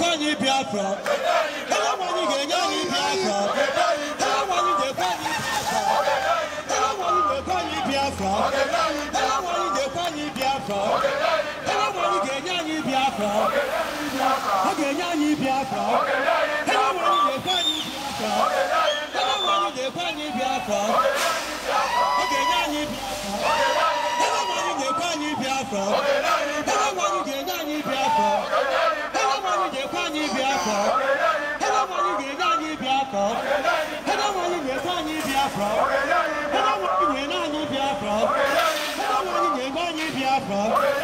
ga-ekwe anyị Biafra onye nwe anyị ga-enye anyị Biafra onye nwe anyị ga-ekwe anyị Biafra onye nwe anyị ga-ekwe anyị Biafra onye nwe anyị ga-enye anyị Biafra ọ ga-enye anyị Biafra onye nwe anyị ga-ekwe anyị Biafra onye nwe anyị ga-ekwe anyị Biafra ọ ga-enye anyị Biafra onye nwe anyị ga-ekwe anyị Biafra onye nwe anyị ga-enye anyị Biafra onye nwe anyị ga-ekwe anyị Biafra onye nwe anyị ga-enye anyị Biafra onye nwe anyị ga-ekwe anyị Biafra onye nwe anyị ga-enye anyị Biafra onye nwe anyị ga-enye anyị Biafra